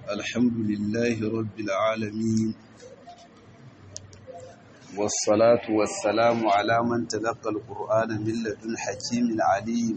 الحمد لله رب العالمين والصلاة والسلام على من تلقى القرآن من لدن حكيم عليم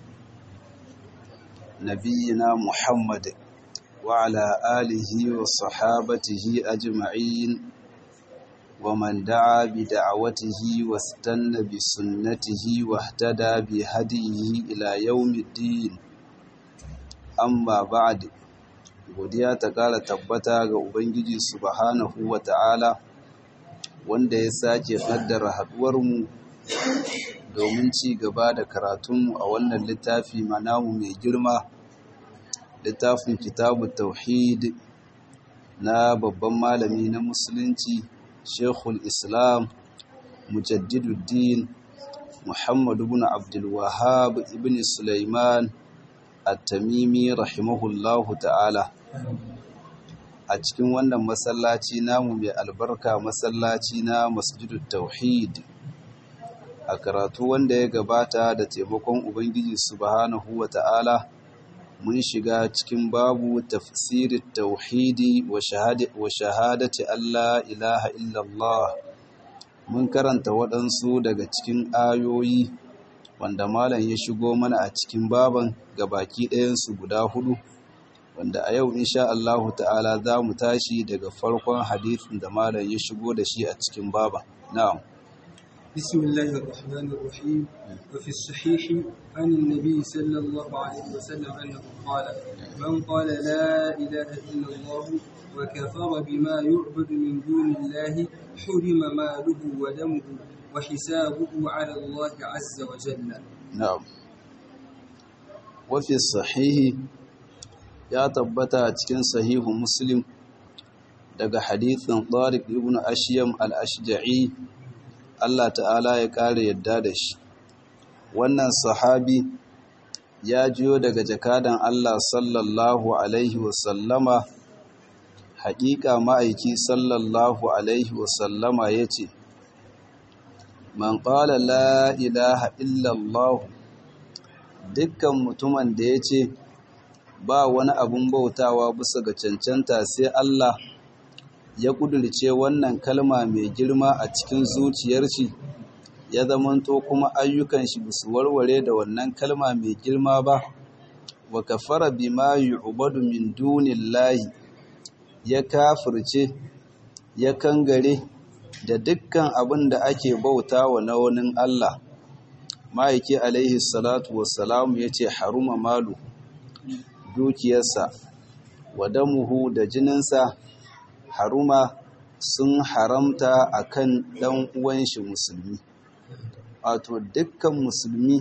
نبينا محمد وعلى آله وصحابته أجمعين ومن دعا بدعوته واستنى بسنته واهتدى بهديه إلى يوم الدين amma ba'd godiya ta ƙara tabbata ga ubangiji subhanahu wata'ala wanda ya sake kaddara haduwarmu domin ci gaba da karatunmu a wannan littafi manamu mai girma littafin kitabu tauhid na babban malami na musulunci shekul islam mujaddiduddin muhammadu ibn abdul wahhab ibn sulaiman at-tamimi rahimahullahu ta'ala a cikin wannan masallaci namu mai albarka masallaci na masjidut tauhid a karatu wanda ya gabata da taimakon ubangiji subhanahu wa ta'ala mun shiga cikin babu tafsirin tauhidi wa shahadati Allah ilaha illallah mun karanta waɗansu daga cikin ayoyi wanda malam ya shigo mana a cikin baban baki ɗayansu guda hudu wanda a yau insha Allahu ta'ala za mu tashi daga farkon hadithin da malam ya shigo da shi a cikin baban na'am بسم الله الرحمن الرحيم وفي الصحيح عن النبي صلى الله عليه وسلم أنه قال من قال لا إله إلا الله وكفر بما يعبد من دون الله حرم ماله ودمه وحسابه على الله عز وجل نعم وفي الصحيح ya tabbata a cikin sahihu muslim daga hadithin tariq ibn ashyam al-ashja'i Allah ta'ala ya kare yadda da shi wannan sahabi ya jiyo daga jakadan Allah sallallahu alaihi wasallama haƙiƙa ma'aiki sallallahu alaihi wasallama ya ce man ƙala la ilaha illallah dukkan mutumin da ya ce ba wani abun bautawa bisa ga cancanta sai Allah ya kudurce wannan kalma mai girma a cikin zuciyar shi ya zamanto kuma ayyukan shi bisu warware da wannan kalma mai girma ba wa kafara bima yu'badu min dunillahi ya kafirce ya kangare da dukkan abin da ake bauta wa na wani Allah ma'aiki alaihi salatu wassalamu ya ce haruma malu dukiyarsa wa damuhu da jininsa haruma sun haramta akan ɗan uwan shi musulmi wato dukkan musulmi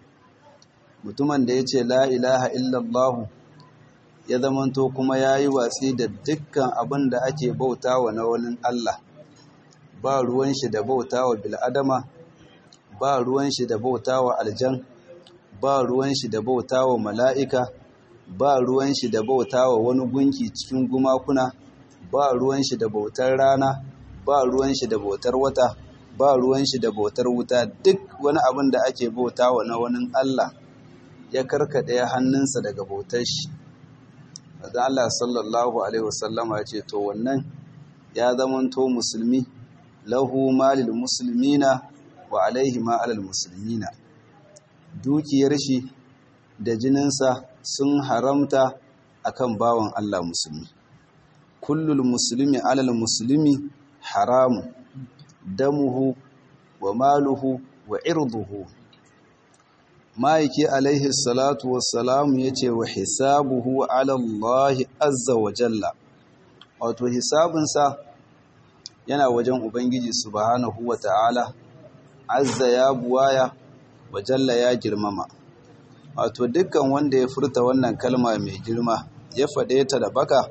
mutumin da ya ce la ilaha illallah ya zamanto kuma ya yi watsi da dukkan abin da ake bauta wa na wani Allah ba ruwan shi da bauta wa bil'adama ba ruwan shi da bauta wa aljan ba ruwan shi da bauta wa mala'ika ba ruwan shi da bauta wa wani gunki cikin gumakuna ba ruwan shi da bautar rana ba ruwan shi da bautar wata ba ruwan shi da bautar wuta duk wani abin da ake bauta wa na wani Allah ya karkade hannunsa daga bautar shi da Allah sallallahu alaihi wasallama ya ce to wannan ya zamanto musulmi lahu malil muslimina wa alaihi ma alal muslimina dukiyar shi da jininsa sun haramta akan bawan Allah musulmi kullul muslimi alal muslimi haramu damuhu wa maluhu wa irduhu ma'aiki alaihi salatu wassalamu ya ce wa hisabuhu ala Allah azza wa jalla wato hisabinsa yana wajen ubangiji subhanahu wa ta'ala azza ya buwaya wa jalla ya girmama wato dukkan wanda ya furta wannan kalma mai girma ya faɗe ta da baka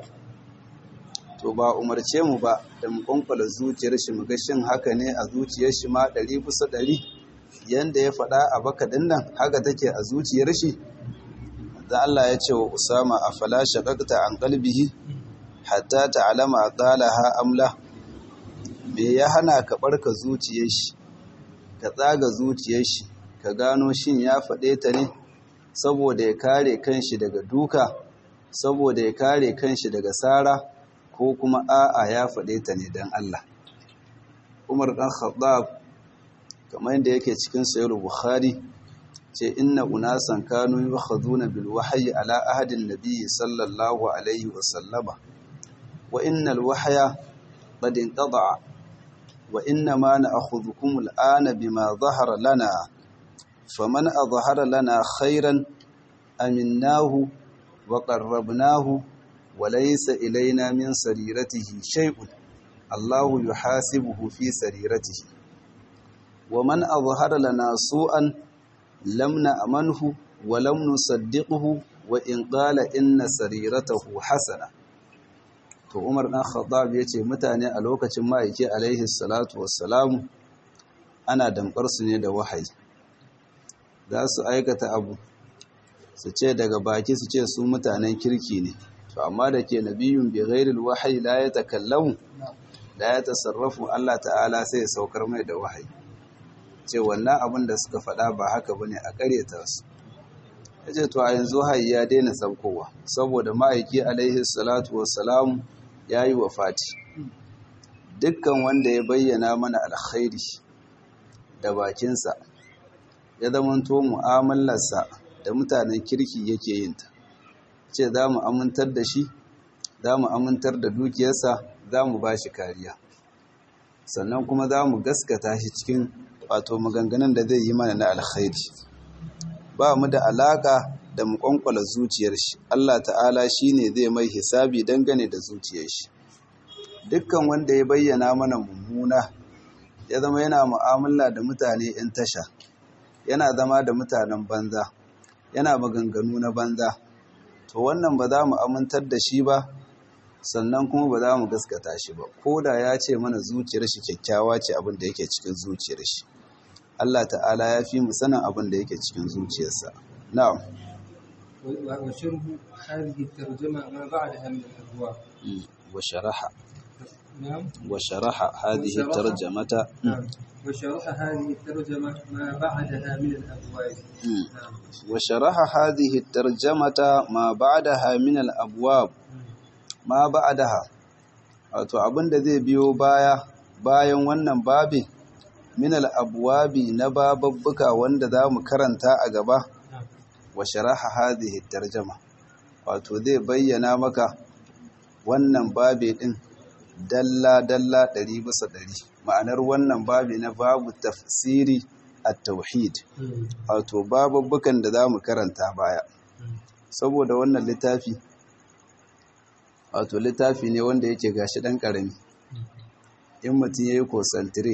to ba umarce mu ba da mu kwankwala zuciyar shi mu ga shin haka ne a zuciyar shi ma ɗari bisa ɗari yanda ya faɗa a baka ɗin nan haka take a zuciyar shi da Allah ya ce wa Usama a fala shaqaqta an qalbihi hatta ta'lama qalaha amla me ya hana ka barka zuciyar shi ka tsaga zuciyar shi ka gano shin ya faɗe ta ne saboda ya kare kanshi daga duka saboda ya kare kanshi daga sara ko kuma a'a ya faɗe ta ne don Allah Umar ɗan Khattab kamar yadda yake cikin sayar Bukhari ce inna unasan kanu yukhaduna bil wahyi ala ahadin nabiyyi sallallahu alaihi wa sallama wa innal wahya qad inqada'a wa inna ma na'khudhukum al'ana bima dhahara lana faman adhhara lana khairan aminnahu wa qarrabnahu wa laysa ilayna min sariratihi shay'un Allahu yuhasibuhu fi sariratihi wa man adhhara lana su'an lam na'manhu wa lam nusaddiqhu wa in qala inna sariratahu hasana to Umar dan Khattab yace mutane a lokacin ma'aike alaihi salatu wassalamu ana damkar su ne da wahayi za su aikata abu su ce daga baki su ce su mutanen kirki ne to amma da ke nabiyun bi ghairil wahyi la yatakallamu la yatasarrafu Allah ta'ala sai ya saukar mai da wahayi ce wannan abin da suka faɗa ba haka bane a ƙaryata su yace to a yanzu hayi ya daina saukowa saboda ma'aiki alaihi salatu wassalam yayi wafati dukkan wanda ya bayyana mana alkhairi da bakinsa ya zamanto mu'amalarsa da mutanen kirki yake yin ta ce za mu amintar da shi za mu amintar da dukiyarsa za mu ba shi kariya sannan kuma za mu gaskata shi cikin wato maganganun da zai yi mana na alkhairi ba mu da alaka da mu kwankwala zuciyar shi Allah ta'ala shine zai mai hisabi dangane da zuciyar shi dukkan wanda ya bayyana mana mummuna ya zama yana mu'amala da mutane 'yan tasha yana zama da mutanen banza yana maganganu na banza to wannan ba za mu amintar da shi ba sannan kuma ba za mu gaskata shi ba ko da ya ce mana zuciyar shi kyakkyawa ce abin da yake cikin zuciyar shi Allah ta'ala ya fi mu sanin abin da yake cikin zuciyarsa na'am وشرح هذه الترجمة ما بعدها من الأبواب wa sharaha نعم wa sharaha hadhihi وشرح- tarjamata نعم وشرح هذه الترجمة ما بعدها من الأبواب نعم wa sharaha hadhihi tarjamata ma ba'daha min al-abwab ma ba'daha wato abinda zai biyo baya bayan wannan babi min al-abwabi na bababbuka wanda zamu karanta a gaba نعم wa sharaha hadhihi tarjama wato zai bayyana maka wannan babi din dalla dalla ɗari bisa ɗari ma'anar wannan babi na babu tafsiri at-tauhid wato bababbukan da zamu karanta baya saboda wannan littafi wato littafi ne wanda yake gashi ɗan ƙarami in mutum ya yi kosantire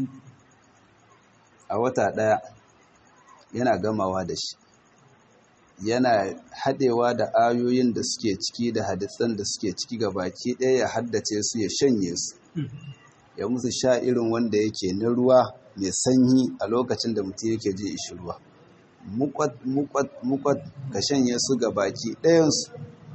a wata ɗaya yana gamawa da shi yana haɗewa da ayoyin da suke ciki da hadisan da suke ciki ga baki ɗaya ya haddace su ya shanye su ya musu sha irin wanda yake na ruwa mai sanyi a lokacin da mutum yake ji ishi ruwa mukwat mukwat mukwat ka shanye su ga baki ɗayansu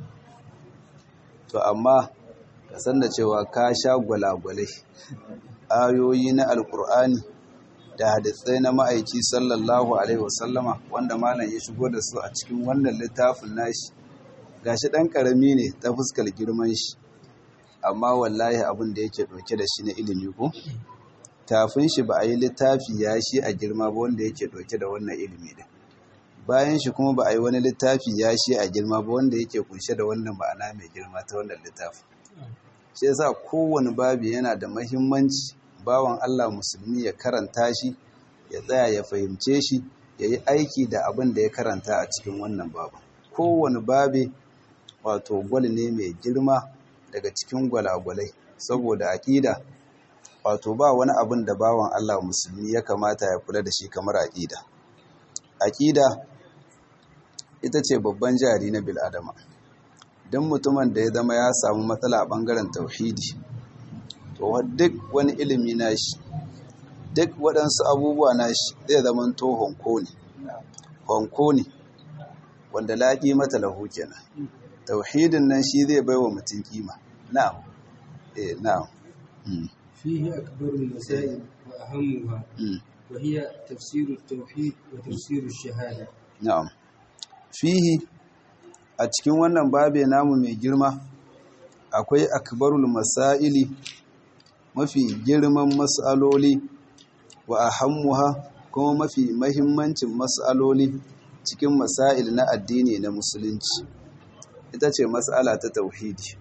to amma ka san da cewa ka sha gwalagwalai ayoyi na alkur'ani da hadisai na ma'aiki sallallahu alaihi wasallama wanda malam ya shigo da su a cikin wannan littafin nashi gashi ɗan ƙarami ne ta fuskar girman shi amma wallahi abin da yake ɗauke da shi na ilimi ko tafin shi ba a yi littafi ya shi a girma ba wanda yake ɗauke da wannan ilimi din bayan shi kuma ba a yi wani littafi ya shi a girma ba wanda yake kunshe da wannan ma'ana mai girma ta wannan littafi shi yasa kowane babi yana da mahimmanci bawan Allah musulmi ya karanta shi ya tsaya ya fahimce shi ya yi aiki da abin da ya karanta a cikin wannan babu kowane babi wato gwal ne mai girma daga cikin gwalagwalai saboda aƙida wato ba wani abin da bawan Allah musulmi ya kamata ya kula da shi kamar aƙida aƙida ita ce babban jari na bil'adama don mutumin da ya zama ya samu matsala a ɓangaren tauhidi to duk wani ilimi nashi duk waɗansu abubuwa nashi zai zama to honko ne honko ne wanda laƙi mata lahu kenan tauhidin nan shi zai bai wa mutum kima na'am eh na'am mm. فيه أكبر المسائل وأهمها mm. وهي تفسير التوحيد وتفسير الشهادة na'am fihi a cikin wannan babe namu mai girma akwai akbarul masaili mafi girman mas'aloli wa ahammuha kuma mafi mahimmancin mas'aloli cikin masail na addini na musulunci ita ce mas'ala ta tauhidi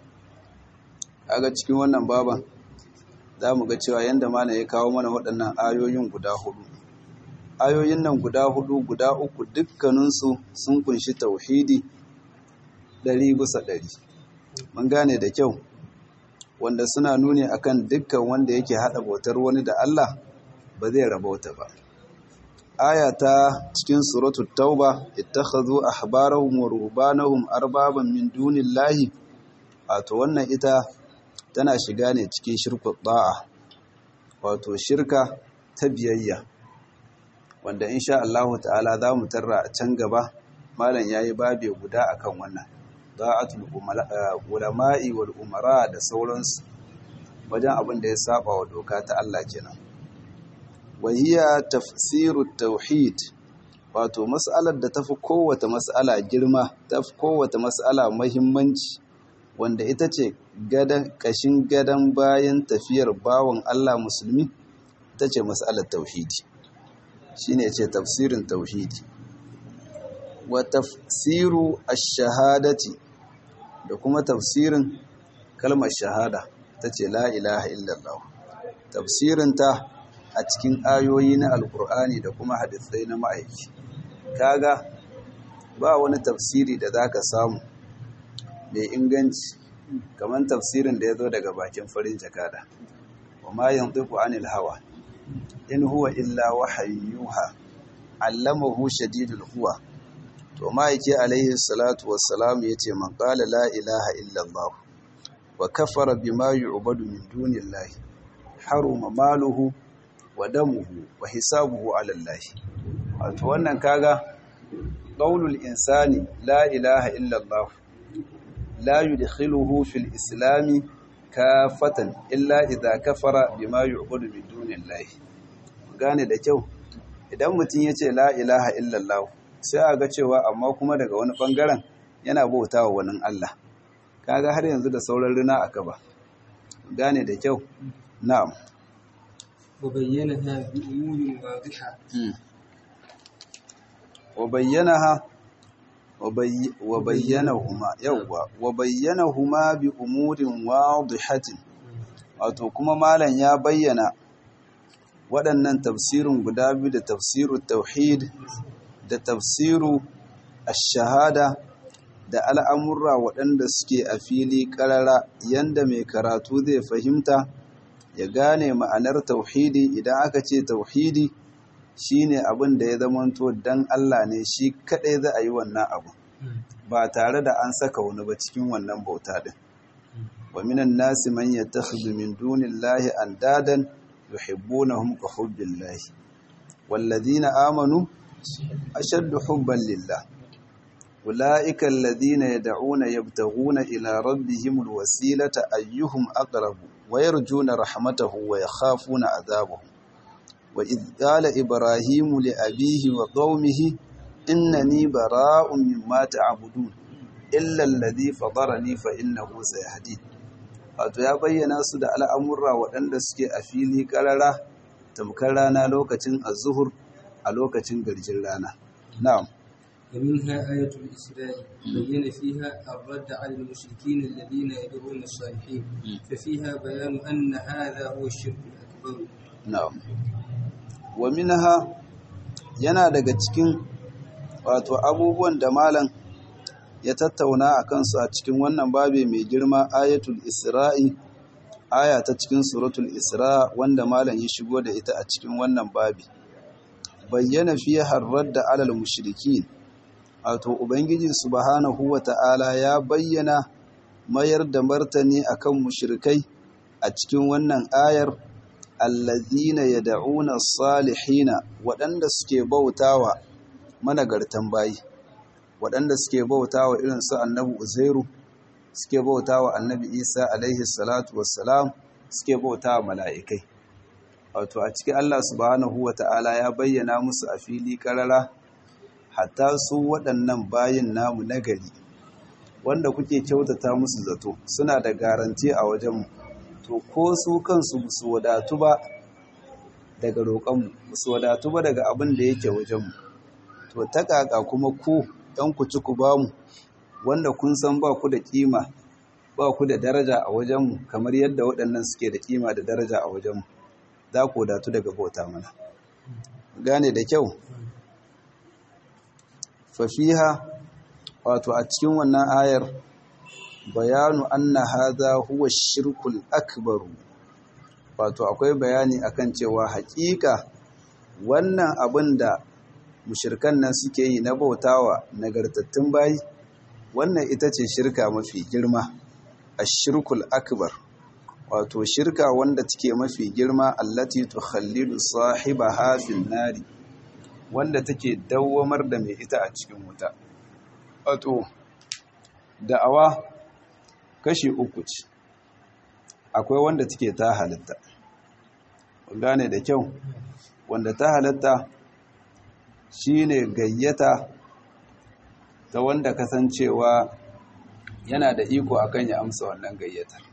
kaga cikin wannan baban za mu ga cewa yanda malam ya kawo mana waɗannan ayoyin guda hudu ayoyin nan guda hudu guda uku dukkaninsu sun kunshi tauhidi ɗari bisa ɗari mun gane da kyau wanda suna nuni akan dukkan wanda yake haɗa bautar wani da Allah ba zai rabauta ba aya ta cikin suratul tauba ittakhadhu ahbarahum wa ruhbanahum arbaban min dunillahi wato wannan ita tana shiga ne cikin shirkut da'a wato shirka ta biyayya wanda insha Allah ta'ala za mu tarra a can gaba malam yayi babe guda akan wannan da'atul ulama'i wal umara da sauransu wajen abin da ya saba wa doka ta Allah kenan wahiya tafsirut tauhid wato mas'alar da tafi kowace mas'ala girma tafi kowace mas'ala muhimmanci wanda ita ce gadan kashin gadan bayan tafiyar bawon Allah musulmi ita ce mas'alar tauhidi shine ce tafsirin tauhidi wa tafsiru ash-shahadati da kuma tafsirin kalmar shahada tace la ilaha illallah tafsirinta a cikin ayoyi na alkur'ani da kuma hadisai na ma'aiki kaga ba wani tafsiri da zaka samu mai inganci kamar tafsirin da ya zo daga bakin farin jakada wa ma yantiqu anil hawa in huwa illa wahayyuha allamahu shadidul quwa to ma'aiki alaihi salatu wassalam yace man qala la ilaha illa allah wa kafara bima yu'badu min dunillahi haruma maluhu wa damuhu wa hisabuhu ala Allah wato wannan kaga qaulul insani la ilaha illa Allah la yudkhiluhu fil islam kafatan illa idha kafara bima yu'budu min dunillahi gane da kyau idan mutum yace la ilaha illa Allah sai a ga cewa amma kuma daga wani bangaren yana bautawa wani Allah kaga har yanzu da sauran rina aka ba gane da kyau na'am وبينها بأمور واضحة وبينها وبي وبينهما يوا وبينهما بأمور واضحة wato kuma malam ya bayyana waɗannan tafsirin guda biyu da tafsiru tauhid da tafsiru ash-shahada da al'amurra waɗanda suke a fili ƙarara yanda mai karatu zai fahimta ya gane ma'anar tauhidi idan aka ce tauhidi shine abin da ya zamanto dan Allah ne shi kadai za a yi wannan abu ba tare da an saka wani ba cikin wannan bauta din wa minan nasi man yattakhidhu min dunillahi andadan yuhibbunahum ka hubbillahi walladhina amanu ashaddu hubban lillah أولئك الذين يدعون يبتغون إلى ربهم الوسيلة أيهم أقرب ويرجون رحمته ويخافون عذابه وإذ قال إبراهيم لأبيه وقومه إنني براء مما تعبدون إلا الذي فضرني فإنه سيهدين wato ya bayyana su da al'amurra waɗanda suke a fili ƙarara tamkar rana lokacin azuhur a lokacin garjin rana na'am ومنها آية الإسراء بين فيها الرد على المشركين الذين يدعون الصالحين ففيها بيان أن هذا هو الشرك الأكبر na'am wa minha yana daga cikin wato abubuwan da malam ya tattauna a kansu a cikin wannan babe mai girma ayatul isra'i aya ta cikin suratul isra wanda malam ya shigo da ita a cikin wannan babi bayyana fiye harrar da alal mushrikin wato ubangiji subhanahu wata'ala ya bayyana mayar da martani akan mushrikai a cikin wannan ayar allazina yad'una salihina waɗanda suke bautawa managartan bayi waɗanda suke bautawa irin su annabi uzairu suke bautawa annabi isa alaihi salatu wassalam suke bautawa mala'ikai wato a cikin Allah subhanahu wata'ala ya bayyana musu a fili karara hatta su waɗannan bayin namu nagari wanda kuke kyautata musu zato suna da garanti a wajenmu to ko su kansu su wadatu ba daga roƙonmu su wadatu ba daga abin da yake wajenmu to ta kaka kuma ku ɗan ku ci ku bamu wanda kun san ba ku da ƙima ba ku da daraja a wajenmu kamar yadda waɗannan suke da ƙima da daraja a wajenmu za ku wadatu daga bauta mana gane da kyau fafiha wato a cikin wannan ayar bayanu anna hadha huwa shirkul akbaru wato akwai bayani akan cewa hakika wannan abin da mushirkan nan suke yi na bautawa nagartattun bayi wannan ita ce shirka mafi girma ashirkul akbar wato shirka wanda take mafi girma allati tukhallidu sahibaha fil nari wanda take dawwamar da mai ita a cikin wuta wato da'awa kashi uku ce akwai wanda take ta halitta gane da kyau wanda ta halitta shine gayyata ta wanda kasancewa yana da iko akan ya amsa wannan gayyatar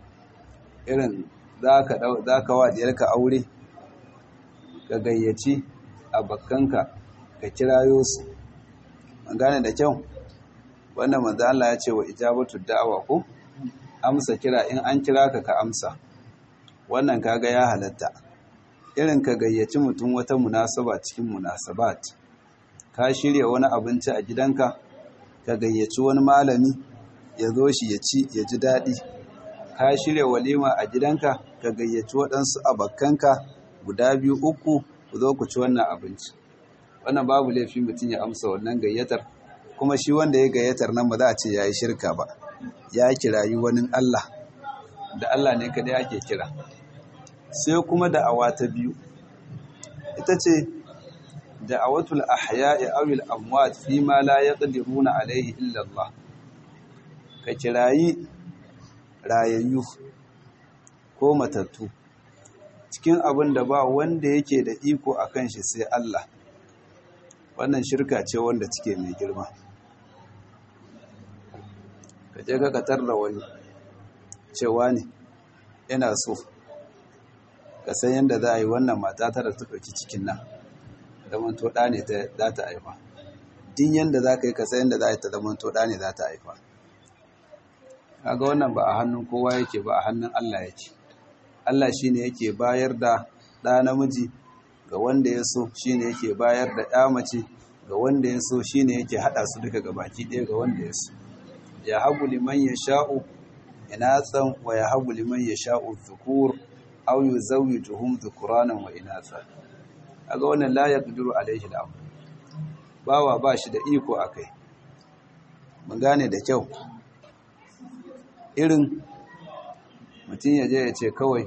irin za ka wa diyarka aure ka gayyaci a bakkanka ka kirayo su an gane da kyau wannan manzo Allah ya ce wa ijabatu da'awa ko amsa kira in an kira ka ka amsa wannan kaga ya halatta irin ka gayyaci mutum wata munasaba cikin munasabat ka shirya wani abinci a gidanka ka gayyaci wani malami ya zo shi ya ci ya ji daɗi ka shirya walima a gidanka ka gayyaci waɗansu abakkanka guda biyu uku ku zo ku ci wannan abinci wannan babu laifi mutum ya amsa wannan gayyatar kuma shi wanda ya gayyatar nan ba za a ce ya yi shirka ba ya kirayi wani Allah da Allah ne kada ake kira sai kuma da'awa ta biyu ita ce da'awatul ahya'i awil amwat fi ma la yaqdiruna alaihi illa Allah ka kirayi rayayyu ko matattu cikin abin da ba wanda yake da iko akan shi sai Allah wannan shirka ce wanda take mai girma ka je ka katar da wani cewa ne yana so ka san yadda za a yi wannan mata tara ta ɗauki cikin nan zaman to ɗa ne za ta haifa din yadda za ka yi ka san yadda za a yi ta zaman to ɗa ne za ta haifa kaga wannan ba a hannun kowa yake ba a hannun Allah yake Allah shi ne yake bayar da ɗa namiji ga wanda ya so shi ne yake bayar da ɗa mace ga wanda ya so shi ne yake haɗa su duka ga baki ɗaya ga wanda ya so ya habu liman ya sha'u inatsan wa ya habu liman ya sha'u zukur au yi zauyi tuhum zukuranan wa inatsa aga wannan la ya ƙuduru alaihi al'amu bawa ba shi da iko a kai mun gane da kyau irin mutum ya je ya ce kawai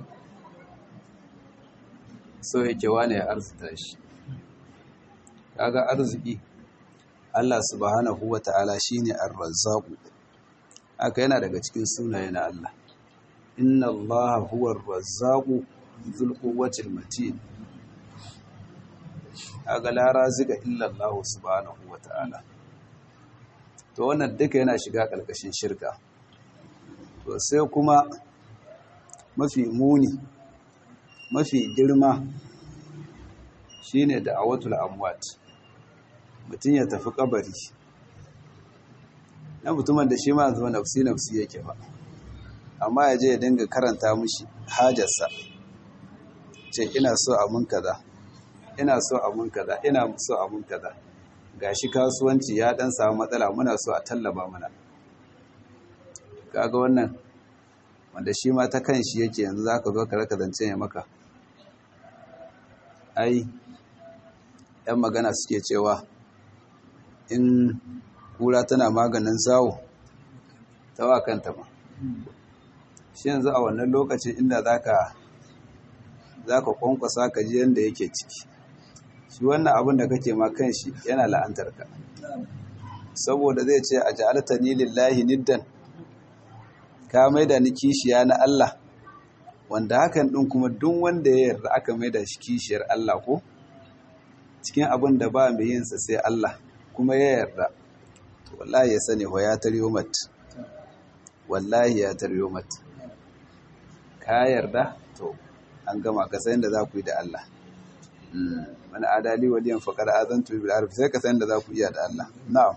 so yake wane ya arzuta shi kaga arziki Allah subhanahu wa ta'ala shine ar-razzaqu haka yana daga cikin sunaye na Allah inna Allah huwa ar-razzaqu dhul quwwati matin kaga la razika illa Allah subhanahu wa ta'ala to wannan duka yana shiga ƙarƙashin shirka to sai kuma mafi muni mafi girma shine da awatul amwat mutum ya tafi kabari na mutumin da shi ma zuwa nafsi nafsi yake ba amma ya je ya dinga karanta mushi hajarsa ce ina so a mun kaza ina so a mun kaza ina so a mun kaza gashi kasuwanci ya dan samu matsala muna so a tallaba mana kaga wannan wanda shi ma ta kan shi yake yanzu zaka zo ka raka zance ya maka ai yan magana suke cewa in kura tana maganin zawo ta wa kanta ma shi yanzu a wannan lokacin inda zaka zaka kwankwasa ka ji yanda yake ciki shi wannan abin da kake ma kan shi yana la'antar ka saboda zai ce a ja'alta ni lillahi niddan ka maida ni kishiya na Allah wanda hakan din kuma duk wanda ya yarda aka maida shi kishiyar Allah ko cikin abin da ba mai yin sa sai Allah kuma ya yarda to wallahi ya sani wa ya tariyo mat wallahi ya taryo mata ka yarda to an gama ka san da za ku yi da Allah wani adali waliyan faƙar azantu bil arfi sai ka san da za ku iya da Allah na'am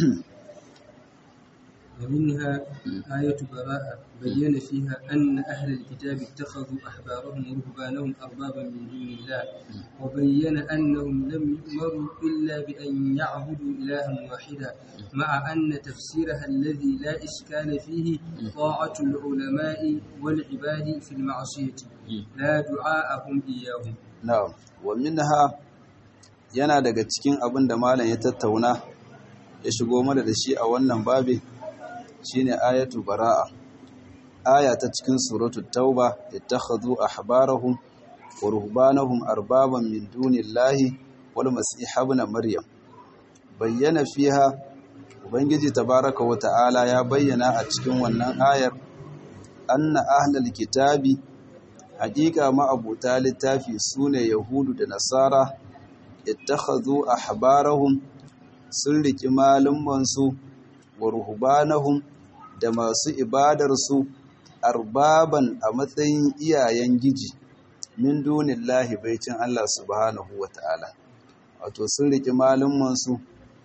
ومنها آية براءة بين فيها أن أهل الكتاب اتخذوا أحبارهم ورهبانهم أربابا من دون الله وبين أنهم لم يؤمروا إلا بأن يعبدوا إلها واحدا مع أن تفسيرها الذي لا إشكال فيه طاعة العلماء والعباد في المعصية لا دعاءهم إياهم na'am wa minha yana daga cikin abin da malam ya tattauna ya shigo mana da shi a wannan babi shine ayatu bara'a aya ta cikin suratul tauba ittakhadhu ahbarahum wa ruhbanahum arbaban min dunillahi wal masih ibn maryam bayyana fiha ubangiji tabaraka wa ta'ala ya bayyana a cikin wannan ayar anna ahlal kitabi haƙiƙa ma'abuta littafi sune yahudu da nasara ittakhadhu ahbarahum sun riki malumansu wa ruhbanahum da masu ibadarsu arbaban a matsayin iyayen giji min dunillahi baicin Allah subhanahu wata'ala wato sun riki malumansu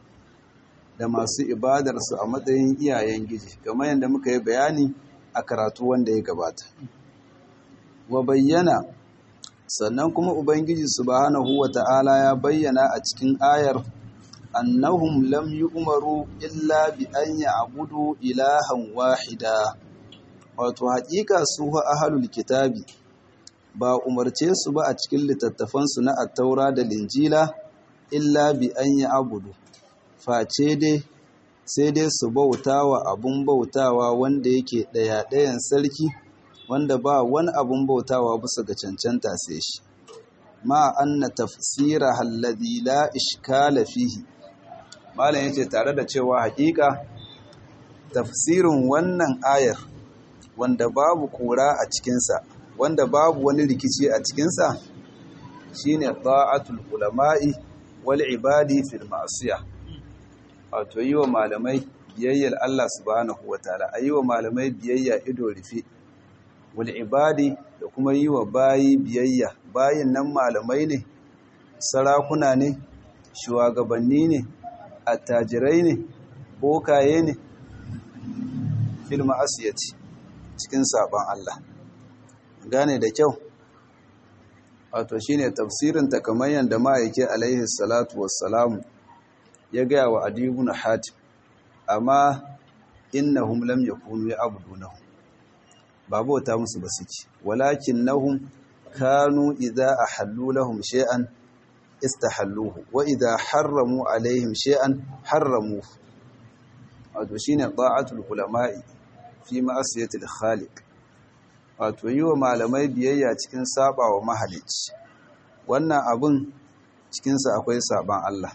da masu ibadarsu a matsayin iyayen giji kamar yadda muka yi bayani a karatu wanda ya gabata wa bayyana sannan kuma ubangiji subhanahu wata'ala ya bayyana a cikin ayar annahum lam yu'maru illa bi an ya'budu ilahan wahida wato haƙiƙa su ahlul kitabi ba umarce su ba a cikin littattafan su na at-taura da linjila illa bi an ya'budu face dai sai dai su bautawa abun bautawa wanda yake daya ɗayan sarki wanda ba wani abun bautawa bisa ga cancanta sai shi ma anna tafsira alladhi la ishkala fihi malam yace tare da cewa hakika tafsirin wannan ayar wanda babu kura a cikinsa wanda babu wani rikici a cikinsa shine ta'atul ulama'i wal ibadi fil ma'siyah wato yi wa malamai biyayyar Allah subhanahu wataala ayi wa malamai biyayya ido rufe wal ibadi da kuma yi wa bayi biyayya bayin nan malamai ne sarakuna ne shugabanni ne attajirai ne bokaye ne fil ma'asiyati cikin saban Allah gane da kyau wato shine tafsirin ta kamar yanda ma'aike alaihi salatu wassalamu ya gaya wa adibun hatim amma innahum lam yakunu ya'budunahu ba bauta musu ba suke walakin nahum kanu idza ahallu lahum shay'an istahalluhu wa idza harramu alaihim shay'an harramuhu wato shine ta'atul ulama'i fi ma'asiyati al-khaliq wato yi wa malamai biyayya cikin saba wa mahalicci wannan abun cikinsa akwai saban Allah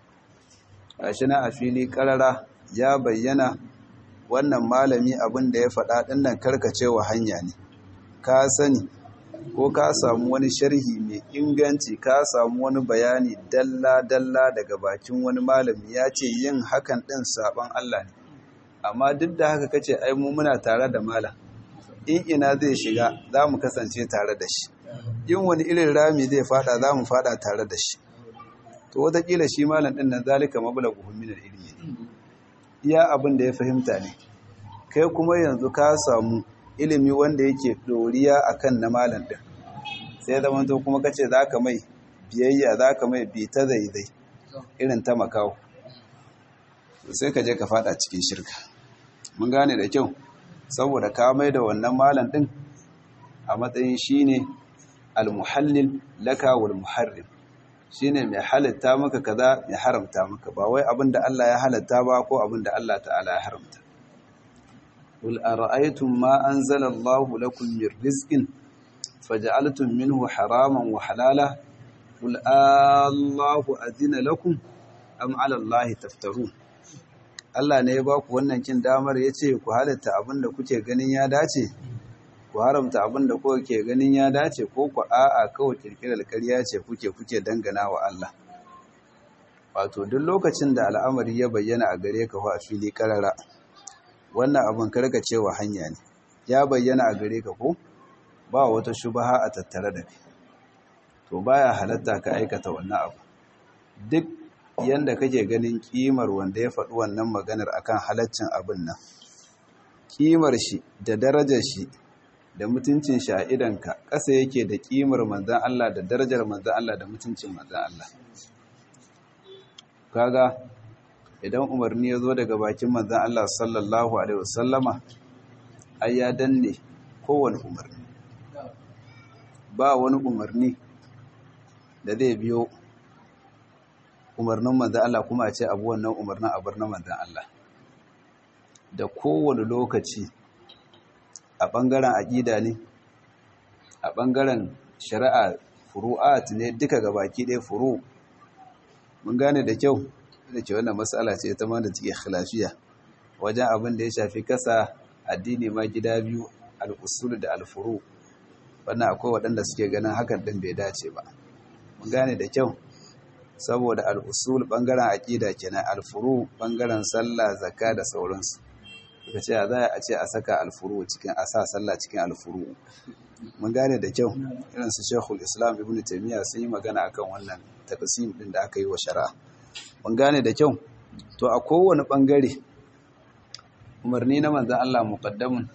gashi na a fili karara ya bayyana wannan malami abin da ya faɗa ɗinnan karkacewa hanya ne ka sani ko ka samu wani sharhi mai inganci ka samu wani bayani dalla-dalla daga bakin wani malami ya ce yin hakan ɗin saɓon Allah ne amma duk da haka kace ai mu muna tare da malam in ina zai shiga za mu kasance tare da shi in wani irin rami zai fada za mu fada tare da shi to wataƙila shi malam ɗin nan zalika mablaguhum min al-ilmi iya abin da ya fahimta ne kai kuma yanzu ka samu ilimi wanda yake doriya akan na malam ɗin sai zama to kuma kace zaka mai biyayya zaka mai bi ta zaizai irin ta makawo sai ka je ka fada cikin shirka mun gane da kyau saboda ka mai da wannan malam ɗin a matsayin shine al-muhallil laka wal muharrim shine mai halitta maka kaza mai haramta maka ba wai abin da Allah ya halatta ba ko abin da Allah ta'ala ya haramta qul ara'aytum ma anzala Allahu lakum min rizqin faj'altum minhu haraman wa halala qul Allahu azina lakum am 'ala Allahi taftarun Allah ne ya ba ku wannan kin damar yace ku halatta abin da kuke ganin ya dace ku haramta abin da kuke ganin ya dace ko ku a'a kawai kirkirar ƙarya ce kuke kuke dangana wa Allah wato duk lokacin da al'amari ya bayyana a gare ka a fili karara wannan abin karka cewa hanya ne ya bayyana a gare ka ko ba wata shubaha a tattare da kai to baya halatta ka aikata wannan abu duk yanda kake ganin kimar wanda ya faɗi wannan maganar akan halaccin abin nan kimar shi da darajar shi da mutuncin shi a idanka ƙasa yake da kimar manzan Allah da darajar manzan Allah da mutuncin manzan Allah kaga idan umarni ya zo daga bakin manzan Allah sallallahu alaihi wasallama ai ya danne kowane umarni ba wani umarni da zai biyo umarnin manzan Allah kuma a ce abu wannan umarnin a bar na manzan Allah da kowane lokaci a ɓangaren aƙida ne a ɓangaren shari'a furu'at ne duka ga baki ɗaya furu mun gane da kyau da ke wannan matsala ce ta ma da take khilafiya wajen abin da ya shafi kasa addini ma gida biyu al'usul da alfuru wannan akwai waɗanda suke ganin hakan ɗin bai dace ba mun gane da kyau saboda al'usul ɓangaren aƙida kenan alfuru ɓangaren sallah zakka da sauransu suka ce za a ce a saka alfuru cikin a sa sallah cikin alfuru mun gane da kyau irin su shekul islam ibn taimiyya sun yi magana akan wannan taqsim din da aka yi wa shari'a mun gane da kyau to a kowane bangare umarni na manzon Allah muqaddamun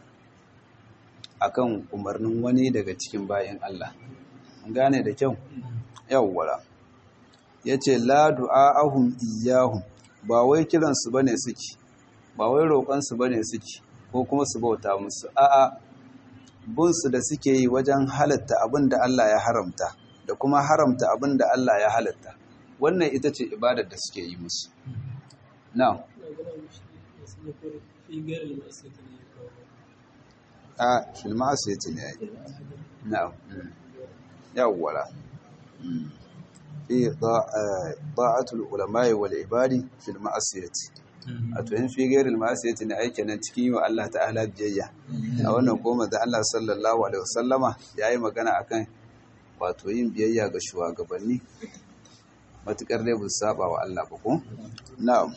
akan umarnin wani daga cikin bayin Allah mun gane da kyau yawwara yace la du'aahum iyyahum ba wai kiransu bane suke ba wai roƙonsu ba ne suke ko kuma su bauta musu a'a bunsu da suke yi wajen halatta abin da Allah ya haramta da kuma haramta abin da Allah ya halatta wannan ita ce ibadar da suke yi musu na a filma asibiti ne yi na yawwala fi ta'atul ulama'i wal ibadi fil ma'asiyati a to in fi gairil ma'asiyati ne aike nan cikin yi wa Allah ta'ala biyayya a wannan goma da Allah sallallahu alaihi wasallama ya yi magana akan wato yin biyayya ga shugabanni matukar dai bu saba wa Allah ba ko na'am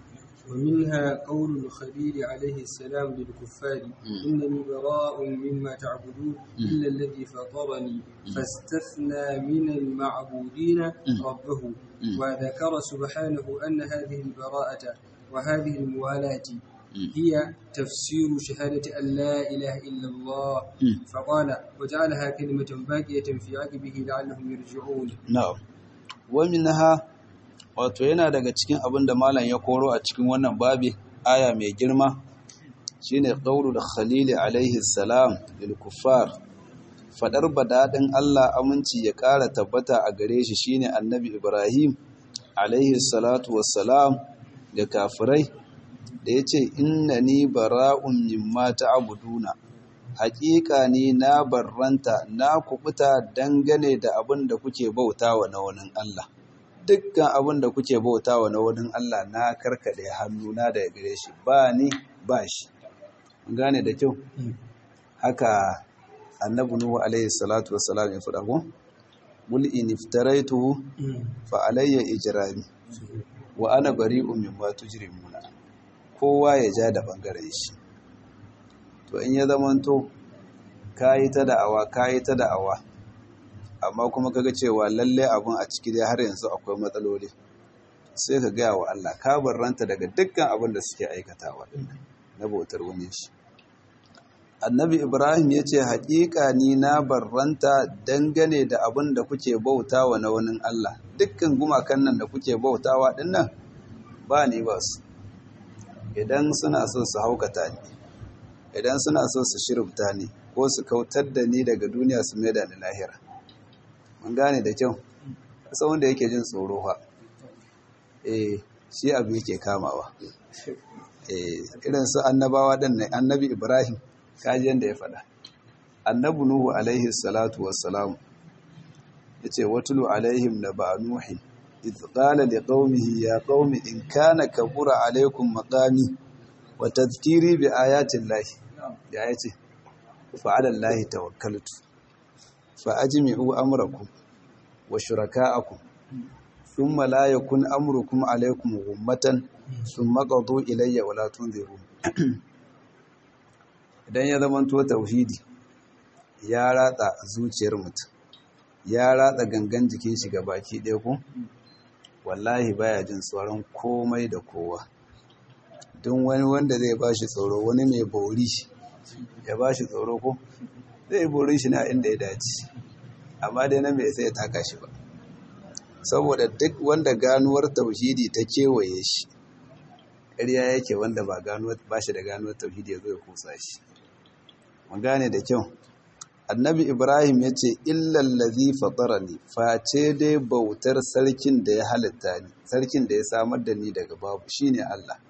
ومنها قول الخليل عليه السلام للكفار إنني براء مما تعبدون إلا الذي فطرني فاستثنى من المعبودين ربه وذكر سبحانه أن هذه البراءة وهذه الموالاة هي تفسير شهادة أن لا إله إلا الله فقال وجعلها كلمة باقية في عقبه لعلهم يرجعون نعم ومنها wato yana daga cikin abin da malam ya koro a cikin wannan babi aya mai girma shine qaulul khalil alaihi salam lil kuffar fadar badadin Allah aminci ya ƙara tabbata a gare shi shine annabi Ibrahim alaihi salatu wassalam ga kafirai da yace innani bara'un mimma ta'buduna haƙiƙa ne na barranta na kubuta dangane da abin da kuke bautawa na wani Allah dukkan abin da kuke bauta wa na wani Allah na karkade hannuna daga gare shi ba ni ba shi gane da kyau haka annabi nuhu alaihi salatu wassalam ya faɗa ko mul in iftaraitu fa alayya ijrami wa ana bari'un mimma tujrimuna kowa ya ja da bangaren shi to in ya zamanto kayi ta da'awa kayi ta da'awa amma kuma kaga cewa lalle abun a ciki dai har yanzu akwai matsaloli sai ka gaya wa Allah ka barranta daga dukkan abin da suke aikatawa na bautar wani shi annabi ibrahim ya ce haƙiƙa ni na barranta dangane da abin da kuke bautawa na wani Allah dukkan gumakan nan da kuke bautawa din nan ba ni ba su idan suna so su haukata ni idan suna so su shirubta ni ko su kautar da ni daga duniya su maida ni lahira mun gane da kyau kasa wanda yake jin tsoro fa eh shi abu yake kamawa eh irin su annabawa din ne annabi ibrahim kaji yanda ya faɗa annabi nuhu alaihi salatu wassalam yace watulu alaihim naba nuhi idh qala liqaumihi ya qaumi in kana kabura alaikum maqami wa tadhkiri bi ayati llahi ya yace fa ala llahi tawakkaltu فأجمعوا أمركم وشركاءكم ثم لا يكون أمركم عليكم غمة ثم قضوا إلي ولا تنذرون idan ya zamanto tauhidi ya ratsa zuciyar mutum ya ratsa gangan jikin shi ga baki ɗaya ko wallahi baya jin tsoron komai da kowa don wani wanda zai ba shi tsoro wani mai bauri ya ba shi tsoro ko zai bori shi na inda ya dace amma dai na mai sai ya taka shi ba saboda duk wanda ganuwar tauhidi ta kewaye shi ƙarya yake wanda ba ba shi da ganuwar tauhidi ya zo ya kusa shi mun gane da kyau annabi ibrahim ya ce illallazi fatarani face dai bautar sarkin da ya halitta ni sarkin da ya samar da ni daga babu shine allah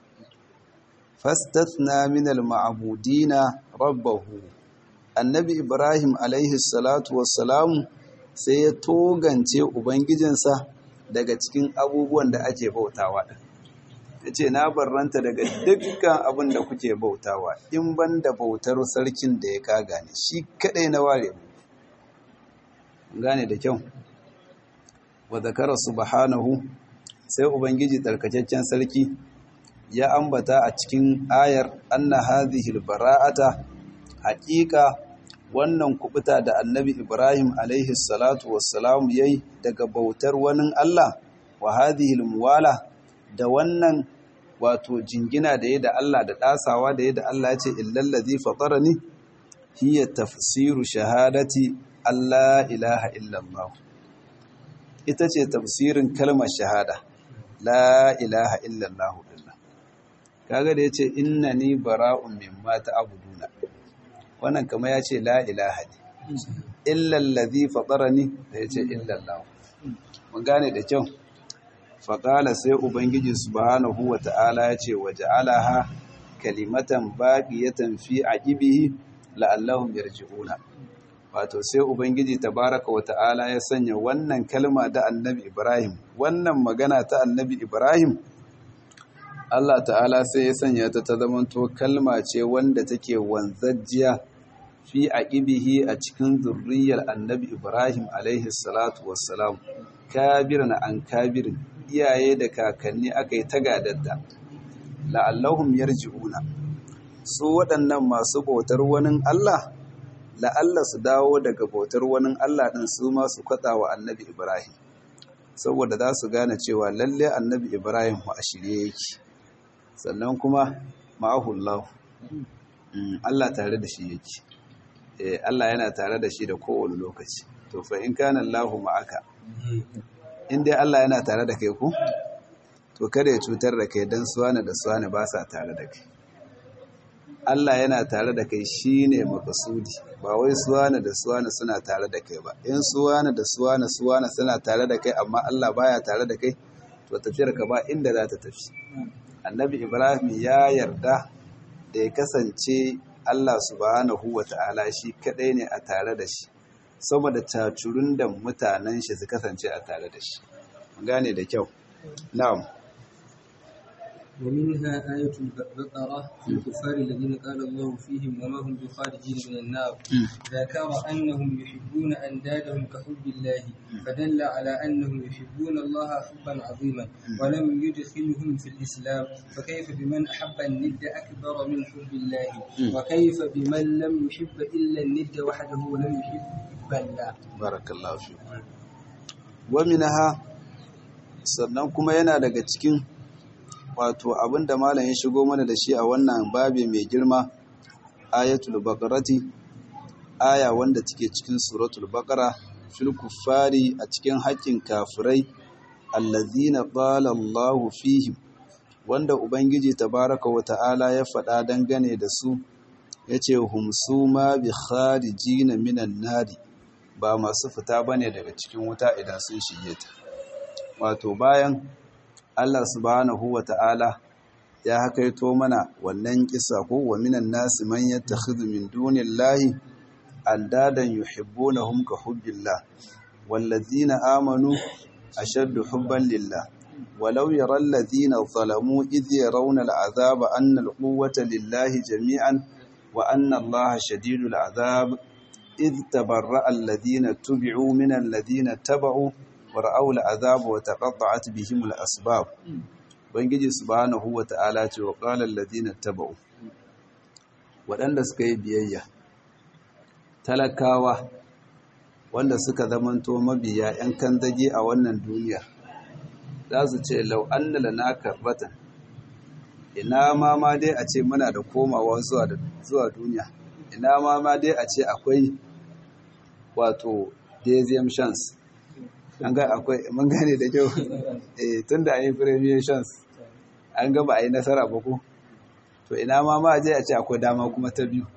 fastathna min al-ma'budina rabbahu annabi ibrahim alaihi salatu wassalamu sai ya togance ubangijinsa daga cikin abubuwan da ake bautawa din yace na barranta daga dukkan abin da kuke bautawa in ban da bautar sarkin da ya kaga ne shi kadai na ware mu gane da kyau wa zakara subhanahu sai ubangiji tsarkakakken sarki ya ambata a cikin ayar anna hadhihi albara'ata haqiqa wannan kubuta da annabi Ibrahim alaihi salatu wassalam yayi daga bautar wani Allah wa hadhihi almuwala da wannan wato jingina da yayi da Allah da dasawa da yayi da Allah yace illal ladhi fatarani hiya tafsiru shahadati Allah ilaha illallah ita ce tafsirin kalmar shahada la ilaha illallah kaga da yace innani bara'un mimma ta'buduna wannan kama yace la ilaha ne illa allazi fatarani da yace illa allah mun gane da kyau faqala sai ubangiji subhanahu wata'ala yace waja'alaha kalimatan baqiyatan fi aqibihi la'allahum yarji'una wato sai ubangiji tabaraka wata'ala ya sanya wannan kalma da annabi ibrahim wannan magana ta annabi ibrahim Allah ta'ala sai ya sanya ta ta zamanto kalma ce wanda take wanzajjiya fi aqibihi a cikin zurriyar annabi Ibrahim alaihi salatu wassalam kabiran an kabirin iyaye da kakanni aka yi ta gadadda la'allahum yarji'una su waɗannan masu bautar wani Allah la'alla su dawo daga bautar wani Allah ɗin su ma su kwatsa wa annabi Ibrahim saboda za su gane cewa lalle annabi Ibrahim a shirye yake sannan kuma ma'ahullahu Allah tare da shi yake Allah yana tare da shi da kowane lokaci to fa in kana Allahu ma'aka in dai Allah yana tare da kai ku to kada ya cutar da kai dan suwana da suwana ba sa tare da kai Allah yana tare da kai shine makasudi ba wai suwana da suwana suna tare da kai ba in suwana da suwana suwana suna tare da kai amma Allah baya tare da kai to tafiyar ka ba inda za ta tafi annabi ibrahim ya yarda da ya kasance allah subhanahu wa ta'ala shi kadai ne a tare da shi saboda cacurun da mutanen shi su kasance a tare da shi gane da kyau na'am ومنها آية البقرة في الكفار الذين قال الله فيهم وما هم بخارجين من النار ذكر أنهم يحبون أندادهم كحب الله فدل على أنهم يحبون الله حبا عظيما ولم يدخلهم في الإسلام فكيف بمن أحب الند أكبر من حب الله وكيف بمن لم يحب إلا الند وحده ولم يحب الله بارك الله فيكم ومنها sannan kuma yana daga cikin wato abinda malam ya shigo mana da shi a wannan babi mai girma ayatul baqarati aya wanda take cikin suratul baqara fil kuffari a cikin haƙƙin kafirai allazina qala Allahu fihim wanda ubangiji tabaraka wa ta'ala ya faɗa dangane da su yace hum suma bi kharijina minan nari ba masu fita bane daga cikin wuta idan sun shige ta wato bayan Allah subhanahu wa ta'ala ya hakaito mana wannan kisa ko wa minan nasi man yattakhidhu min dunillahi andadan yuhibbunahum ka hubbillah wallazina amanu ashaddu hubban lillah walau yara allazina zalamu idh yarawna al'azaba anna al-quwwata lillahi jami'an wa anna allaha shadidul azab idh tabarra'a allazina tubi'u min allazina taba'u wara'au al'azab wa taqatta'at bihim al'asbab bangiji subhanahu wa ta'ala ce wa qala alladhina tabau waɗanda suka yi biyayya talakawa wanda suka zamanto mabiya 'yan kandage a wannan duniya za su ce lau an lana karbatan ina ma ma dai a ce muna da komawa zuwa duniya ina ma ma dai a ce akwai wato dezem chance an ga akwai mun gane da kyau eh tunda an yi premier chance an ga ba a yi nasara ba ko to ina ma ma je a ce akwai dama kuma ta biyu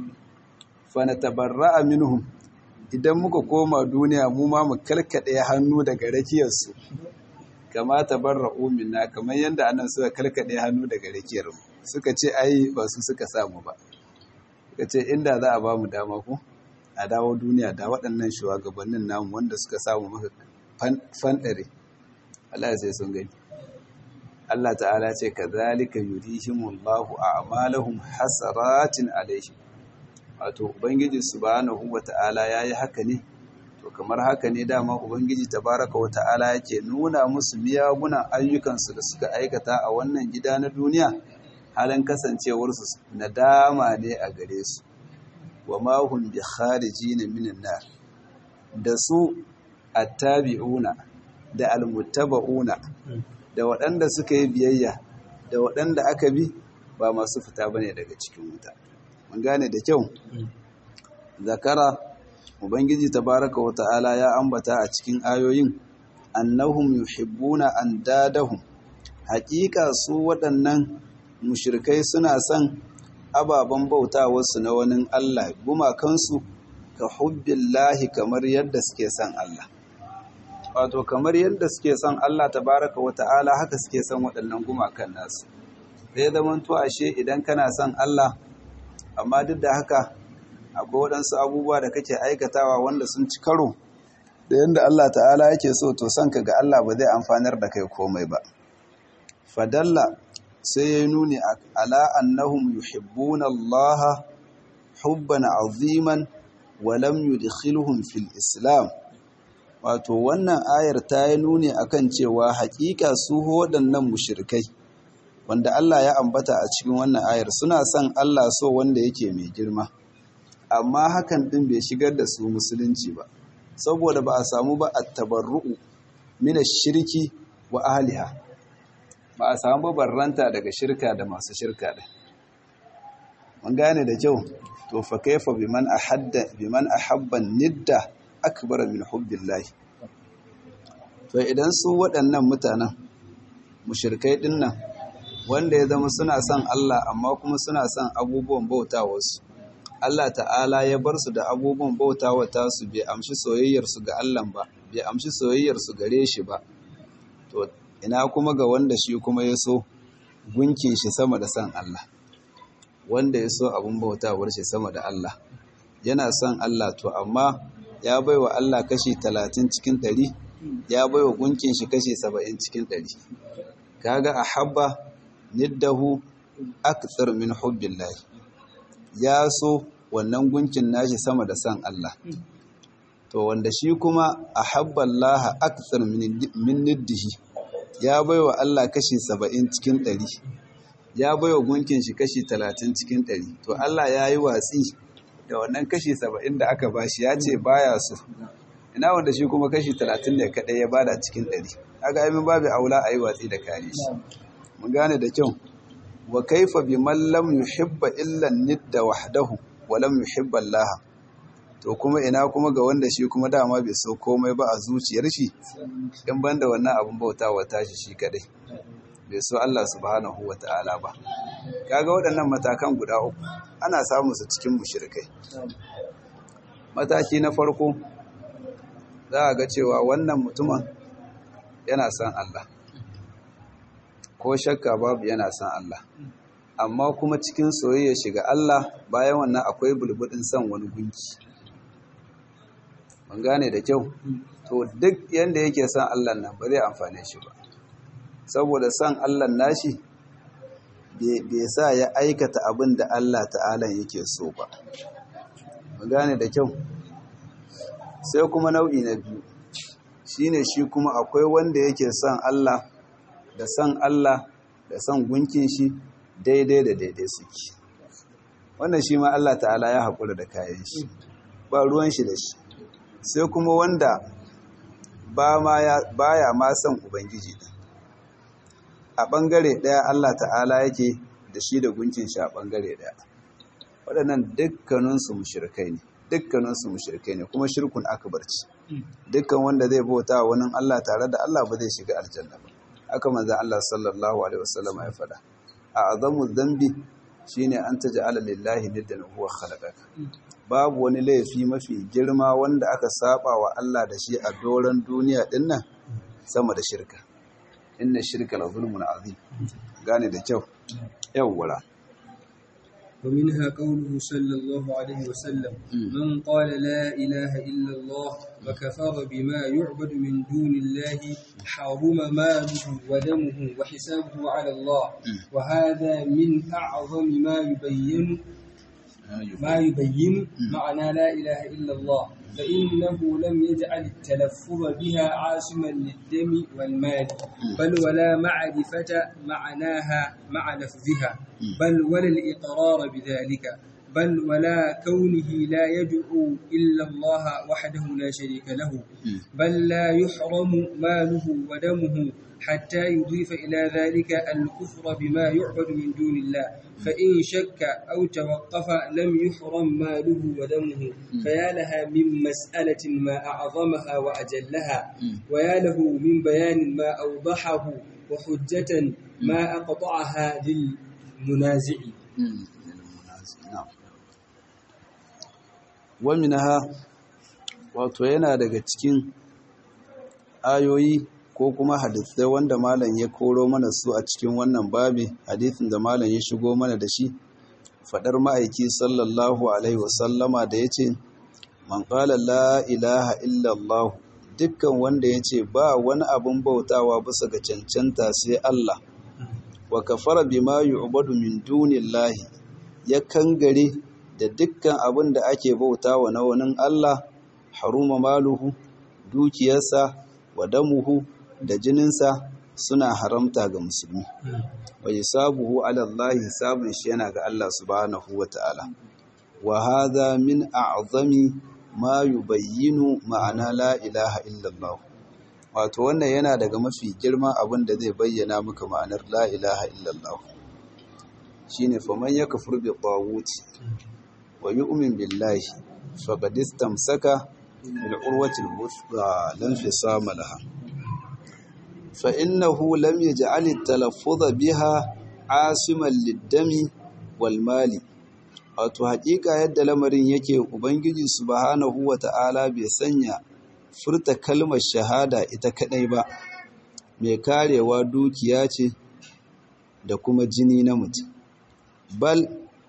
fa natabarra'a minhum idan muka koma duniya mu ma mu kalkade hannu daga rakiyar su kama tabarra'u minna kamar yanda anan suka kalkade hannu daga rakiyar mu suka ce ai ba su suka samu ba suka ce inda za a ba mu dama ko a dawo duniya da waɗannan shugabannin namu wanda suka samu maka fanɗare Allah sai sun gani Allah ta'ala ce ka zalika yurihimullahu a'malahum hasaratin alaihim wato ubangiji subhanahu wata'ala yayi haka ne to kamar haka ne dama ubangiji tabaraka wata'ala yake nuna musu miyagunan ayyukansu da suka aikata a wannan gida na duniya halin kasancewarsu nadama ne a gare su wa ma hum bi kharijin minan nar da su attabi'una da almuttaba'una da waɗanda suka yi biyayya da waɗanda aka bi ba masu fita bane daga cikin wuta mun gane da kyau zakara ubangiji tabaraka wa ta'ala ya ambata a cikin ayoyin annahum yuhibbuna andadahum haƙiƙa su waɗannan mushrikai suna son ababen bautawarsu na wani Allah gumakansu ka hubbillahi kamar yadda suke son Allah wato kamar yadda suke son Allah tabaraka wa ta'ala haka suke son waɗannan gumakan nasu zai zama to ashe idan kana son Allah amma duk da haka akwai waɗansu abubuwa da kake aikatawa wanda sun ci karo da yadda Allah ta'ala yake so to son ka ga Allah ba zai amfanar da kai komai ba fadalla sai ya nuni ala annahum yuhibbuna Allah hubban aziman wa lam yudkhiluhum fil islam wato wannan ayar ta yi nuni akan cewa hakika su waɗannan mushrikai wanda Allah ya ambata a cikin wannan ayar suna son Allah so wanda yake mai girma amma hakan din bai shigar da su musulunci ba saboda ba a samu ba at-tabarru'u min ash-shirki wa ahliha ba a samu barranta daga shirka da masu shirka da mun gane da kyau to fa kaifa biman ahadda biman ahabba nidda akbar min hubbillahi to idan su waɗannan mutanen mushrikai dinnan wanda ya zama suna son Allah amma kuma suna son abubuwan bautawarsu Allah ta'ala ya bar su da abubuwan bautawa tasu bai amshi soyayyarsu ga Allah ba bai amshi soyayyarsu gare shi ba to ina kuma ga wanda shi kuma ya so gunkin shi sama da san Allah wanda ya so abin bautawar shi sama da Allah yana son Allah to amma ya baiwa Allah kashi talatin cikin ɗari ya baiwa gunkin shi kashi saba'in cikin ɗari kaga a habba niddahu akthar min hubbillah ya so wannan gunkin nashi sama da san Allah to wanda shi kuma ahabba Allah akthar min niddihi ya baiwa Allah kashi saba'in cikin ɗari ya baiwa gunkin shi kashi talatin cikin ɗari to Allah ya yi watsi da wannan kashi saba'in da aka bashi ya ce baya so ina wanda shi kuma kashi talatin ne kaɗai ya bada cikin ɗari aga aimin babu aula a yi watsi da kare shi mun gane da kyau wa kaifa bi man lam yuhibba illa nidda wahdahu wa lam yuhibba Allah to kuma ina kuma ga wanda shi kuma dama bai so komai ba a zuciyar shi in banda wannan abin bautawa tashi shi kadai bai so Allah subhanahu ta'ala ba kaga waɗannan matakan guda uku ana samun su cikin mushrikai mataki na farko za a ga cewa wannan mutumin yana son Allah ko shakka babu yana son Allah amma kuma cikin soyayya shiga Allah bayan wannan akwai bulbudin son wani gunki ban gane da kyau to duk yanda yake son Allah nan ba zai amfane shi ba saboda son Allah nashi bai sa ya aikata abin da Allah ta'ala yake so ba ban gane da kyau sai kuma nau'i na biyu shine shi kuma akwai wanda yake son Allah da son Allah da son gunkin shi daidai da daidai suke wannan shi ma Allah ta'ala ya haƙura da kayan shi ba ruwan shi da shi sai kuma wanda ba ya ma son ubangiji ɗin a ɓangare ɗaya Allah ta'ala yake da shi da gunkin shi a ɓangare ɗaya waɗannan dukkaninsu mushrikai ne dukkaninsu mushrikai ne kuma shirkun akbar ce dukkan wanda zai bauta wa wani Allah tare da Allah ba zai shiga aljanna ba haka manzon Allah sallallahu alaihi wasallam ya faɗa a azamu dhanbi shine an taj'ala lillahi niddan huwa khalaqaka babu wani laifi mafi girma wanda aka saba wa Allah da shi a doron duniya dinnan sama da shirka inna shirka la zulmun azim gane da kyau yawwara ومنها قوله صلى الله عليه وسلم من قال لا إله إلا الله وكفر بما يعبد من دون الله حرم ماله ودمه وحسابه على الله وهذا من أعظم ما يبين ما يبين معنى لا إله إلا الله فإنه لم يجعل التلفظ بها عاصما للدم والمال بل ولا معرفة معناها مع لفظها بل ولا الإقرار بذلك بل ولا كونه لا يدعو إلا الله وحده لا شريك له بل لا يحرم ماله ودمه حتى يضيف إلى ذلك الكفر بما يعبد من دون الله فإن شك أو توقف لم يحرم ماله ودمه فيا لها من مسألة ما أعظمها وأجلها ويا له من بيان ما أوضحه وحجة ما أقطعها للمنازع ومنها wato yana daga cikin ayoyi ko kuma hadithai wanda malam ya koro mana su a cikin wannan babi hadithin da malam ya shigo mana da shi fadar ma'aiki sallallahu alaihi wasallama da ya ce man qala la ilaha illallah dukkan wanda ya ce ba wani abin bautawa bisa ga cancanta sai Allah wa kafara bima yu'badu min dunillahi ya kangare da dukkan abin da ake bautawa na wani Allah haruma maluhu dukiyarsa wa damuhu da jininsa suna haramta ga musulmi wa hisabuhu ala Allah hisabun shi yana ga Allah subhanahu wa ta'ala wa hadha min a'zami ma yubayyinu ma'ana la ilaha illallah wato wannan yana daga mafi girman abin da zai bayyana maka ma'anar la ilaha illallah shine faman yakfur bi tawut wa yu'min billahi faqad istamsaka bil urwati al-wuthqa lan fisama laha فإنه لم يجعل التلفظ بها عاصما للدم والمال wato haƙiƙa yadda lamarin yake ubangiji subhanahu wata'ala bai sanya furta kalmar shahada ita kadai ba mai karewa dukiya ce da kuma jini na mutum bal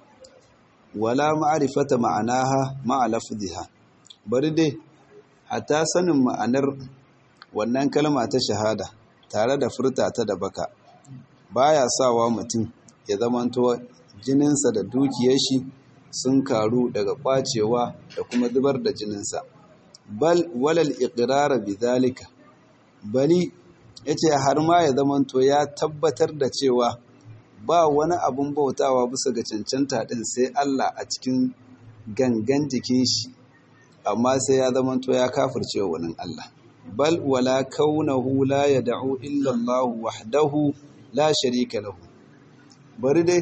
wala ma'rifata ma'anaha ma'a lafziha bari dai hatta sanin ma'anar wannan kalma ta shahada tare da furta ta da baka baya sawa mutum ya zamanto jininsa da dukiyar shi sun karu daga kwacewa da kuma zubar da jininsa bal walal iqrara bidhalika bali yace har ma ya zamanto ya tabbatar da cewa ba wani abun bautawa bisa ga cancanta din sai Allah a cikin gangan jikin shi amma sai ya zamanto ya kafirce wani Allah bal wala kaunahu la yad'u illa Allah wahdahu la sharika lahu bari dai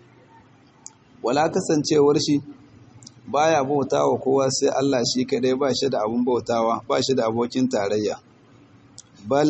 wala kasancewar shi baya bautawa kowa sai Allah shi kadai ba shi da abun bautawa ba shi da abokin tarayya bal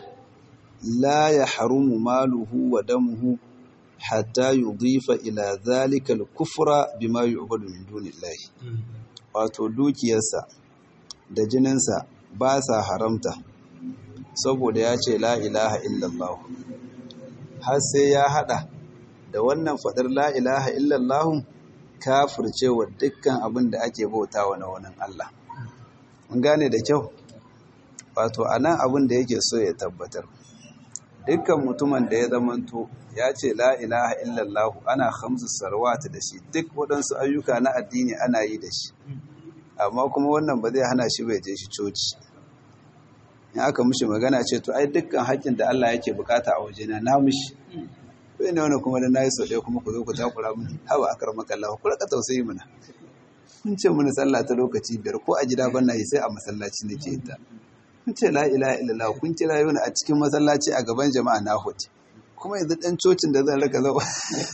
la yahrumu maluhu wa damuhu hatta yudhifa ila dhalika al-kufra bima yu'badu min dunillahi wato dukiyarsa da jininsa ba sa haramta saboda ya ce la ilaha illallah har sai ya hada da wannan fadar la ilaha illallah kafircewa dukkan abin da ake bautawa na wani Allah mun gane da kyau wato anan abin da yake so ya tabbatar dukkan mutumin da ya zamanto ya ce la ilaha illallah ana khamsu salawat da shi duk waɗansu ayyuka na addini ana yi da shi amma kuma wannan ba zai hana shi bai je shi coci in aka mushi magana ce to ai dukkan haƙƙin da Allah yake bukata a wajena na mushi bai ne wani kuma da na yi sau ɗaya kuma ku zo ku takura mini hawa akar makalla ku raka tausayi mana kun ce mini sallah ta lokaci biyar ko a gida ban na yi sai a masallaci nake ita kun ce la ilaha illallah kun kira yau a cikin masallaci a gaban jama'a na hote kuma yanzu dan cocin da zan raka zau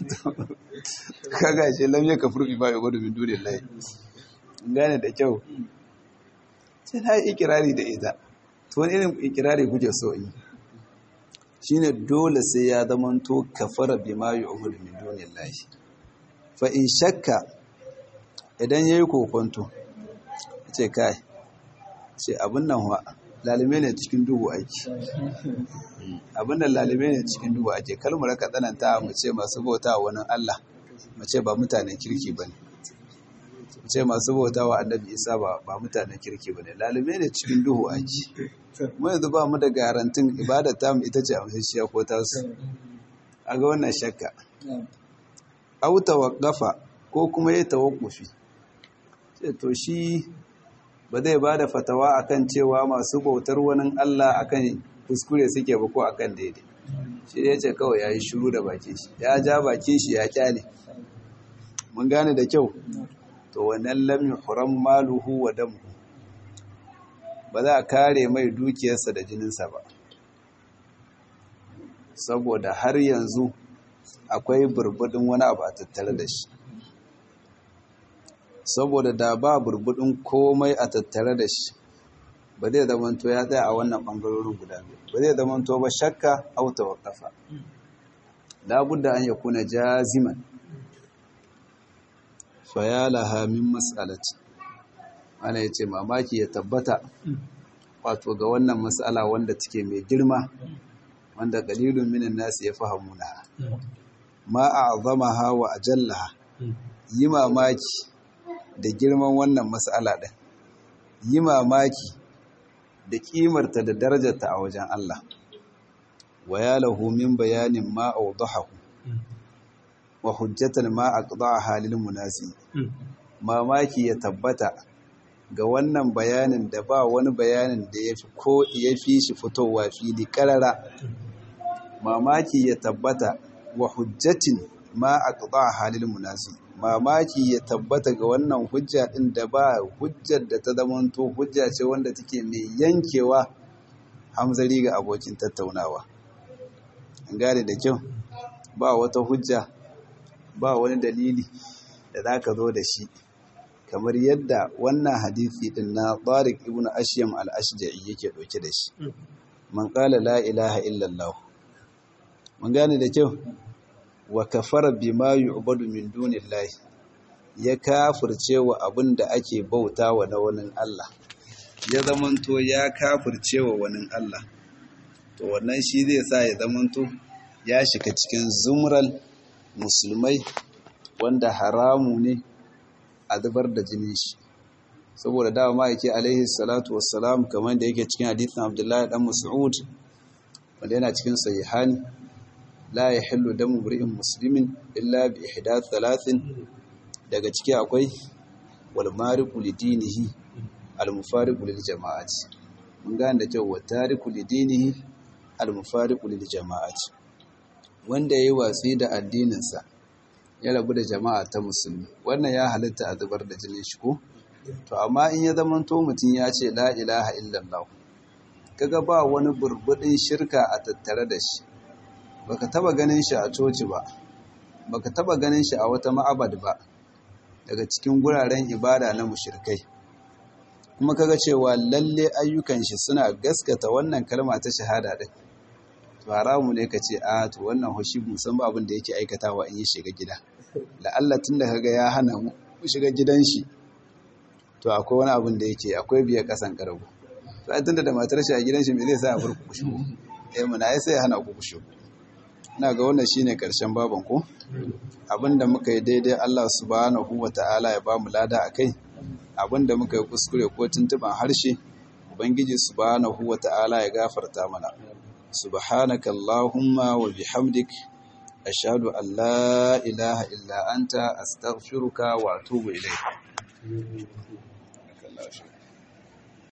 kaga shi lam ya kafur bi ba ya gudu min dole lai gane da kyau sai na yi ikirari da ita to wani irin ikirari kuke so yi shine dole sai ya zamanto kafara bima yu'budu min dunillahi fa in shakka idan yayi kokonto ce kai ce abin nan wa lalime ne cikin duhu aiki abin nan lalime ne cikin duhu ake kalmar ka tsananta mu ce masu bauta wani Allah mu ce ba mutanen kirki bane mu ce masu bauta wa annabi Isa ba ba mutanen kirki bane lalime ne cikin duhu aiki mu yanzu ba mu da garantin ibadar ta mu ita ce amsashiya ko ta su a ga wannan shakka au tawaqqafa ko kuma ya tawakkufi sai to shi ba zai ba da fatawa akan cewa masu bautar wani Allah akan kuskure suke ba ko akan daidai shi ya ce kawai ya yi shuru da bakin shi ya ja bakin shi ya kyale mun gane da kyau to wannan lam yuhram maluhu wa damuhu ba za a kare mai dukiyarsa da jininsa ba saboda har yanzu akwai burbudin wani abu a tattare da shi saboda da ba burbudin komai a tattare da shi ba zai zamanto ya tsaya a wannan ɓangarorin guda biyu ba zai zamanto ba shakka auta wa ƙafa labudda an ya kuna jaziman fayalaha min mas'alati ana ya ce mamaki ya tabbata wato ga wannan matsala wanda take mai girma wanda qalilun minan nasi ya fahamuna ma a'zamaha wa ajallaha yi mamaki da girman wannan matsala ɗin yi mamaki da ƙimarta da darajarta a wajen Allah wa ya lahu min bayanin ma awdahahu wa hujjatan ma aqda'a halil munasi mamaki ya tabbata ga wannan bayanin da ba wani bayanin da yafi ko yafi shi fitowa fili karara mamaki ya tabbata wa hujjatin ma aqda'a halil munasi mamaki ya tabbata ga wannan hujja ɗin da ba hujjar da ta zamanto hujja ce wanda take mai yankewa hamzari ga abokin tattaunawa an gane da kyau ba wata hujja ba wani dalili da za ka zo da shi kamar yadda wannan hadisi ɗin na tsarik ibn ashyam al-ashja'i yake ɗauke da shi man qala la ilaha illallah mun gane da kyau wa kafara bima yu'badu min dunillahi ya kafirce wa abin da ake bauta wa na wani Allah ya zamanto ya kafirce wa wani Allah to wannan shi zai sa ya zamanto ya shiga cikin zumral musulmai wanda haramu ne a zubar da jinin shi saboda dawa ma'aiki alaihi salatu wassalam kamar da yake cikin hadithin abdullahi dan mas'ud wanda yana cikin sahihani la ya hillu damu mri'in muslimin illa bi ihdath thalathin daga ciki akwai wal mariqu lidinihi al mufariqu lil jama'ati mun gane da cewa tariku lidinihi al mufariqu lil jama'ati wanda yayi watsi da addininsa ya rabu da jama'a ta musulmi wannan ya halitta a zubar da jinin shi ko to amma in ya zamanto mutum ya ce la ilaha illallah kaga ba wani burbudin shirka a tattare da shi baka taba ganin shi a coci ba baka taba ganin shi a wata ma'abad ba daga cikin guraren ibada na mushirkai kuma kaga cewa lalle ayyukan shi suna gaskata wannan kalma ta shahada din to haramu ne ka ce a to wannan hoshi musan ba abin da yake aikatawa in yi shiga gida la'alla tun da kaga ya hana mu shiga gidan shi to akwai wani abin da yake akwai biya kasan karago to ai tunda da matar shi a gidan shi me zai sa a bar ku shigo eh muna ai sai ya hana ku shigo ina ga wannan shine karshen baban ku abinda muka yi daidai Allah subhanahu wata'ala ya bamu lada akai abinda muka yi kuskure ko tuntuban harshe ubangiji subhanahu wata'ala ya gafarta mana subhanaka allahumma wa bihamdik ashhadu an la ilaha illa anta astaghfiruka wa atubu ilayk